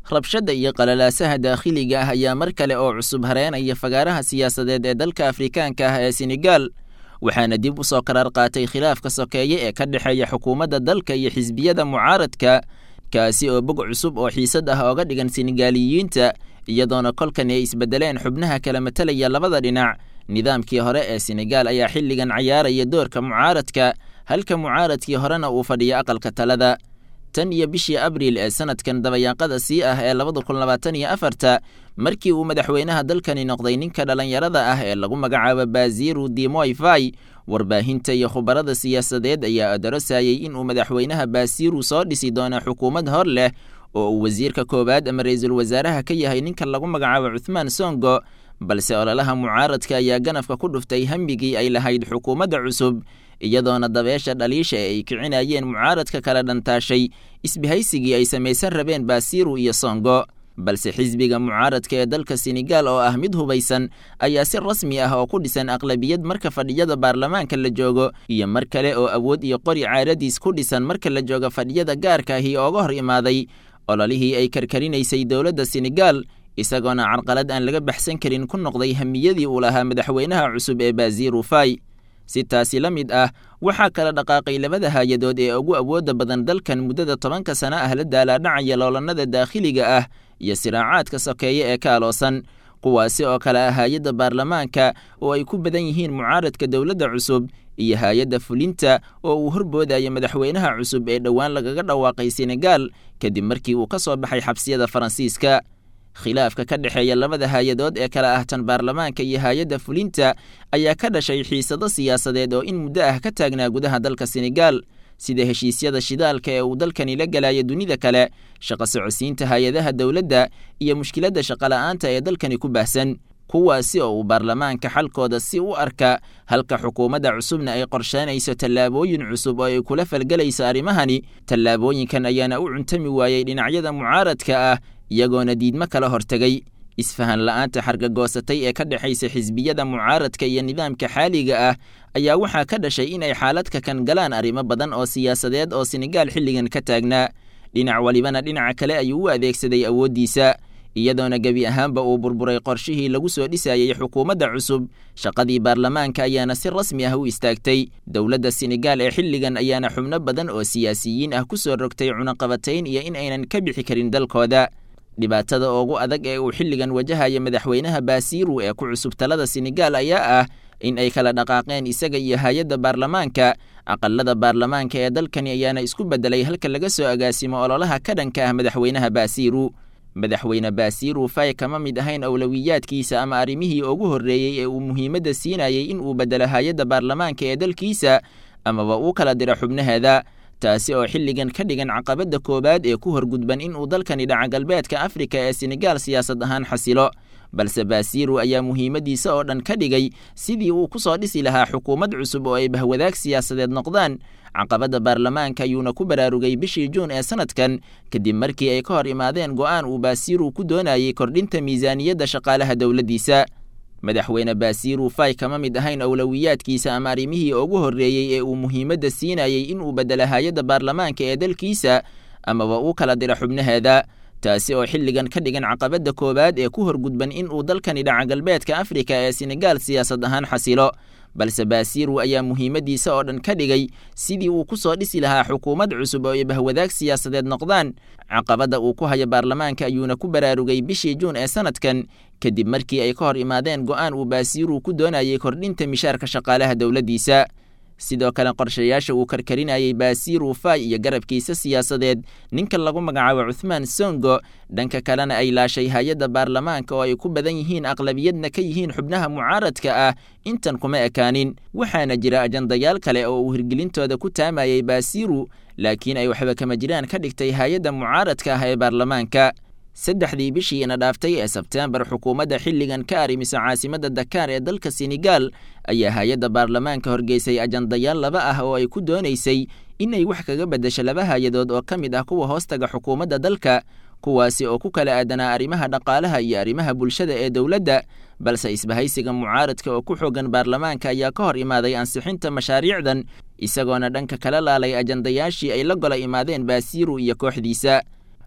rabshadda iyo qalalaasaha daakhiliga ah ayaa mar kale oo cusub hareenaya fagaaraha siyaasadeed ee dalka afrikaanka ah ee senegal waxaana dib u soo qaraar qaatay khilaafka sokeeye ee ka dhexeeya xukuumadda dalka iyo xisbiyada mucaaradka kaasi oo bog cusub oo xiisad ah ooga dhigan senegaaliyiinta iyadoona kolkan ay isbedeleen xubnaha kala matalaya labada dhinac nidaamkii hore ee senegal ayaa xilligan cayaaraya doorka mucaaradka halka mucaaradkii horena uu fadhiyo aqalka talada tan iyo bishii abriil ee sanadkan dabayaaqada sii ah ee labada kun labaatan iyo afarta markii uu madaxweynaha dalkani noqday ninka dhallinyarada ah ee lagu magacaabo baziru dimoy fai warbaahinta iyo khubarada siyaasadeed ayaa adarosayay inuu madaxweynaha basiru soo dhisi doono xukuumad hor leh oo uu wasiirka koowaad ama ra-iisul wasaaraha ka yahay ninka lagu magacaabo cuthmaan songo balse ololaha mucaaradka ayaa ganafka ku dhuftay hambigii ay lahayd xukuumadda cusub iyadoona dabeesha dhaliisha ee ay kicinayeen mucaaradka kala dhantaashay isbahaysigii ay samaysan rabeen basiru iyo songo balse xisbiga mucaaradka ee dalka senegal oo ah mid hubaysan ayaa si rasmi ah oo ku dhisan aqlabiyad marka fadhiyada baarlamaanka la joogo iyo mar kale oo awood iyo qori caaradiis ku dhisan marka la joogo fadhiyada gaarka ahi ooga hor imaaday ololihii ay karkarinaysay dowladda senegal isagoona carqalad aan laga baxsan karin ku noqday hamiyadii uu lahaa madaxweynaha cusub ee baziru fai si taasi la mid ah waxaa kala dhaqaaqay labada haayadood ee ugu awoodda badan dalkan muddada tobanka sano ah la daalaadhacaya loolanada daakhiliga ah iyo siraacaadka sokeeye ee ka aloosan kuwaasi oo kale ah hay-adda baarlamaanka oo ay ku badan yihiin mucaaradka dowladda cusub iyo hay-adda fulinta oo uu horboodayo madaxweynaha cusub ee dhowaan lagaga dhawaaqay senegal kadib markii uu ka soo baxay xabsiyada faransiiska khilaafka ka dhexeeya labada hay-adood ee kala ah tan baarlamaanka iyo hay-adda fulinta ayaa ka dhashay xiisado siyaasadeed oo in muddo ah ka taagnaa gudaha dalka senegal sida heshiisyada shidaalka ee uu dalkani la galayo dunida kale shaqo socodsiinta hay-adaha dowladda iyo mushkiladda shaqola'aanta ee dalkani ku baahsan kuwaasi oo uu baarlamaanka xalkooda si u arka halka xukuumadda cusubna ay qorsheynayso tallaabooyin cusub oo ay kula falgelayso arrimahani tallaabooyinkan ayaana u cuntami waayey dhinacyada mucaaradka ah iyagoona diidmo kala hortegay isfahan la'aanta xargagoosatay ee ka dhexaysa xisbiyada mucaaradka iyo nidaamka xaaliga ah ayaa waxaa ka dhashay in ay xaaladka kan galaan arrimo badan oo siyaasadeed oo senegal xilligan ka taagnaa dhinac walibana dhinaca kale ayuu u adeegsaday awooddiisa iyadoona gebi ahaanba uu burburay qorshihii lagu soo dhisayey xukuumadda cusub shaqadii baarlamaanka ayaana si rasmi ah u istaagtay dowladda senegal ee xilligan ayaana xubno badan oo siyaasiyiin ah ku soo rogtay cunaqabatayn iyo in aynan ka bixi karin dalkooda dhibaatada ugu adag ee uu xilligan wajahaya madaxweynaha basiru ee ku cusub talada senegal ayaa ah in ay kala dhaqaaqeen isaga iyo hay-adda baarlamaanka aqalada baarlamaanka ee dalkani ayaana isku bedelay halka laga soo agaasimo ololaha ka dhanka ah madaxweynaha basiru madaxweyne basiru fay kama mid ahayn awlowiyaadkiisa ama arrimihii ugu horreeyey ee uu muhiimadda siinayay in uu bedelo hay-adda baarlamaanka ee dalkiisa amaba uu kala diro xubnaheeda taasi oo xilligan ka dhigan caqabadda koowaad ee ku horgudban in uu dalkani dhaca galbeedka afrika ee senegal siyaasad ahaan xasilo balse basiru ayaa muhiimaddiisa oo dhan ka dhigay sidii uu ku soo dhisi lahaa xukuumad cusub oo ay bahwadaag siyaasadeed noqdaan caqabadda baarlamaanka ayuuna ku baraarugay bishii juun ee sanadkan kadib markii ay ka hor imaadeen go'aan uu basiru ku doonayay kordhinta miisaaniyadda shaqaalaha dowladdiisa madaxweyne basiru fay kama mid ahayn awlowiyaadkiisa ama arrimihii ugu horreeyey ee uu muhiimadda siinayay in uu bedelo hay-adda baarlamaanka ee dalkiisa amaba uu kala diro xubnaheeda taasi oo xilligan ka dhigan caqabadda koowaad ee ku horgudban in uu dalkani dhaca galbeedka afrika ee senegal siyaasad ahaan xasilo balse basiru ayaa muhiimaddiisa oo dhan ka dhigay sidii uu ku soo dhisi lahaa xukuumad cusub oo ay bahwadaag siyaasadeed noqdaan caqabadda uu ku hayo baarlamaanka ayuuna ku baraarugay bishii juun ee sanadkan kadib markii ay ka hor imaadeen go'aan uu basiru ku doonayay kordhinta mishaarka shaqaalaha dowladdiisa sidoo kale qorshayaasha uu karkarinayay basiru fay iyo garabkiisa siyaasadeed ninka lagu magacaabo cuthmaan songo dhanka kalena ay laashay hay-adda baarlamaanka oo ay ku badan yihiin aqlabiyadna ka yihiin xubnaha mucaaradka ah intan kuma ekaanin waxaana jira ajandayaal kale oo uu hirgelintooda ku taamayay basiru laakiin ay waxba kama jiraan ka dhigtay hay-adda mucaaradka ah ee baarlamaanka saddexdii bishii ina dhaaftay ee sebteembar xukuumadda xilligan ka arrimisa caasimadda dakaar ee dalka senegal ayaa hay-adda baarlamaanka horgeysay ajandayaal laba ah oo ay ku doonaysay inay wax kaga beddesho laba hay-adood oo ka mid ah kuwa hoostaga xukuumadda dalka kuwaasi oo ku kala aadanaa arrimaha dhaqaalaha iyo arrimaha bulshada ee dowladda balse isbahaysiga mucaaradka oo ku xoogan baarlamaanka ayaa ka hor imaaday ansixinta mashaariicdan isagoona dhanka kala laalay ajandayaashii ay la gola imaadeen basiru iyo kooxdiisa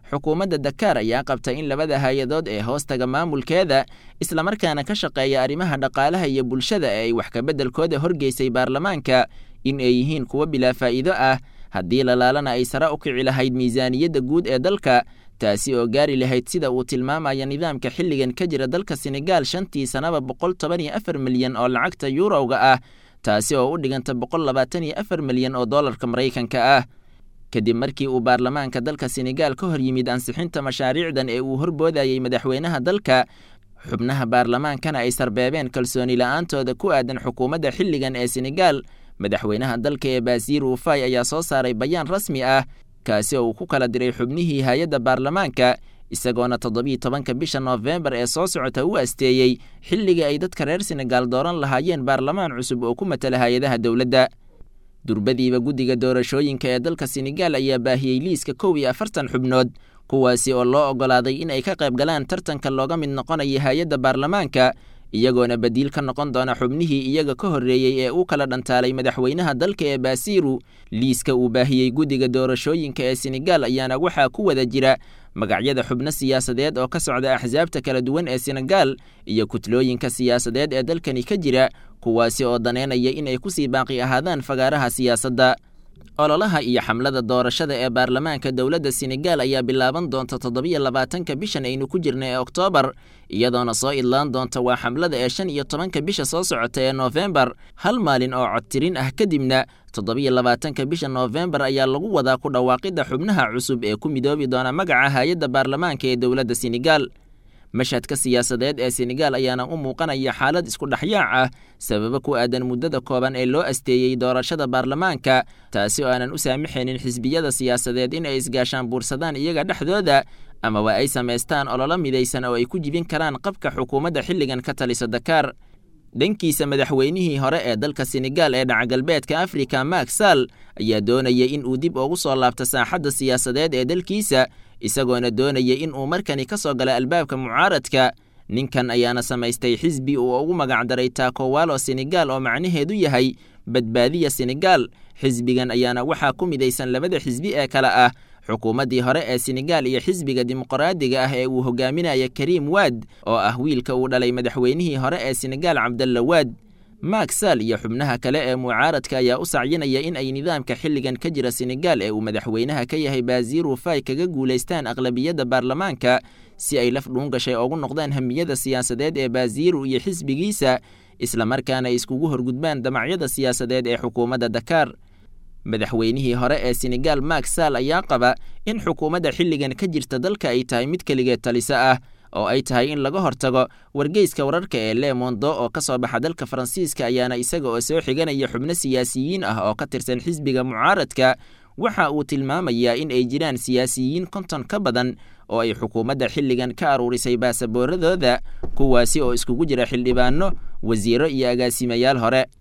xukuumadda dakaar ayaa qabta in labada hay-adood ee hoostaga maamulkeeda islamarkaana ka shaqeeya arrimaha dhaqaalaha iyo bulshada ee ay wax kabeddelkooda horgeysay baarlamaanka in ay yihiin kuwo bilaa faa'iido ah haddii lalaalana ay sare u kici lahayd miisaaniyadda guud ee dalka taasi oo gaari lahayd sida uu tilmaamaya nidaamka xilligan ka jira dalka senegaal shantii sanaba boqol toban iyo afar milyan oo lacagta yuurowga ah taasi oo u dhiganta boqol labaatan iyo afar milyan oo dollarka maraykanka ah kadib markii uu baarlamaanka dalka senegaal ka hor yimid ansixinta mashaariicdan ee uu horboodayey madaxweynaha dalka xubnaha baarlamaankana ay sarbeebeen kalsooni la-aantooda ku aadan xukuumadda xilligan ee senegaal madaxweynaha dalka ee baasiir ufay ayaa soo saaray bayaan rasmi ah kaasi oo uu ku kala diray xubnihii hay-adda baarlamaanka isagoona toddobiiy tobanka bisha noofembar ee soo socota u asteeyey xilligii ay dadka reer senegaal dooran lahaayeen baarlamaan cusub oo ku matala hay-adaha dowladda durbadiiba guddiga doorashooyinka ee dalka senegaal ayaa baahiyey liiska kow iyo afartan xubnood kuwaasi oo loo oggolaaday in ay ka qayb galaan tartanka looga mid noqonaya hay-adda baarlamaanka iyagoona badiil ka noqon doona xubnihii iyaga ka horreeyey ee u kala dhantaalay madaxweynaha dalka ee baasiiru liiska uu baahiyey guddiga doorashooyinka ee senegaal ayaana waxaa ku wada jira magacyada xubno siyaasadeed oo ka socda axsaabta kala duwan ee senegaal iyo kutlooyinka siyaasadeed ee dalkani ka jira kuwaasi oo daneynaya in ay kusii baaqi ahaadaan fagaaraha siyaasadda ololaha iyo xamlada doorashada ee baarlamaanka dowladda senegaal ayaa bilaaban doonta toddobiyo labaatanka bishan aynu ku jirna ee oktoobar iyadoona soo idlaan doonta waa xamlada ee shan iyo tobanka bisha soo socota ee noofembar hal maalin oo codtirin ah kadibna toddobiyo labaatanka bisha noofembar ayaa lagu wadaa ku dhawaaqidda xubnaha cusub ee ku midoobi doona magaca hay-adda baarlamaanka ee dowladda senegaal mashhadka siyaasadeed ee senegaal ayaana u muuqanaya xaalad isku dhexyaac ah sababo ku aadan muddada kooban ee loo asteeyey doorashada baarlamaanka taasi oo aanan u saamaxaynin xisbiyada siyaasadeed in ay isgaashaan buursadaan iyaga dhexdooda amaba ay samaystaan ololo midaysan oo ay ku jibin karaan qabka xukuumadda xilligan ka talisa dakaar dhankiisa madaxweynihii hore ee dalka senegaal ee dhacagalbeedka afrika mak sall ayaa doonaya in uu dib ugu soo laabto saaxadda siyaasadeed ee dalkiisa isagoona doonaya in uu markani ka soo gala albaabka mucaaradka ninkan ayaana samaystay xisbi uu ugu magacdaray taakowalo senegaal oo macnaheedu yahay badbaadiya senegaal xisbigan ayaana waxaa ku midaysan labada xisbi ee kale ah xukuumaddii hore ee senegaal iyo xisbiga dimuqraadiga ah ee uu hogaaminaya kariim waad oo ah wiilka uu dhalay madaxweynihii hore ee senegaal cabdalla waad mak sall iyo xubnaha kale ee mucaaradka ayaa u sacyinaya in ay nidaamka xilligan ka jira senegaal ee uu madaxweynaha ka yahay baasiiru fay kaga guulaystaan aqlabiyadda baarlamaanka si ay laf dhuun gashay ugu noqdaan hamiyada siyaasadeed ee baasiiru iyo xisbigiisa islamarkaana ay iskugu horgudbaan damacyada siyaasadeed ee xukuumadda dakaar madaxweynihii hore ee senegaal mak sall ayaa qaba in xukuumadda xilligan ka jirta dalka ay tahay mid keligeed taliso ah oo ay tahay in laga hortago wargeyska wararka ee le mondo oo ka soo baxa dalka faransiiska ayaana isaga oo soo xiganaya xubno siyaasiyiin ah oo ka tirsan xisbiga mucaaradka waxa uu tilmaamayaa in ay jiraan siyaasiyiin konton ka badan oo ay xukuumadda xilligan ka aruurisay baasabooradooda kuwaasi oo iskugu jira xildhibaano wasiiro iyo agaasimayaal hore